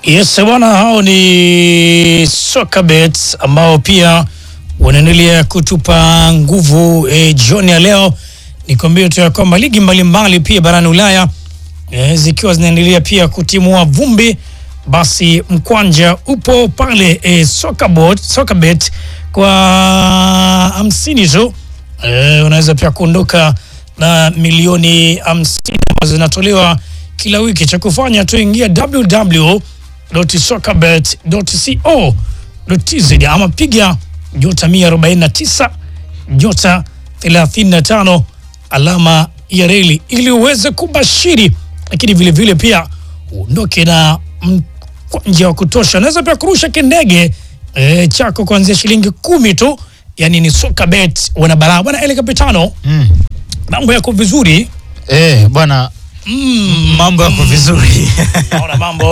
Yes bwana, hao ni Sokabet ambao pia wanaendelea kutupa nguvu e, jioni ya leo. Nikwambie tu ya kwamba ligi mbalimbali pia barani Ulaya e, zikiwa zinaendelea pia kutimua vumbi, basi mkwanja upo pale e, Sokabet, Sokabet kwa hamsini tu e, unaweza pia kuondoka na milioni hamsini ambazo zinatolewa kila wiki. Cha kufanya tu ingia www.sokabet.co.tz ama piga nyota 149 nyota 35 alama ya reli ili uweze kubashiri, lakini vile vile pia uondoke na mkwanja wa kutosha. Unaweza pia kurusha kindege e, chako kuanzia shilingi kumi tu, yani ni Sokabet wana balaa bwana. Ele Kapitano, Mm. mambo yako vizuri? Eh, bwana Mm, mambo yako vizuri. naona mambo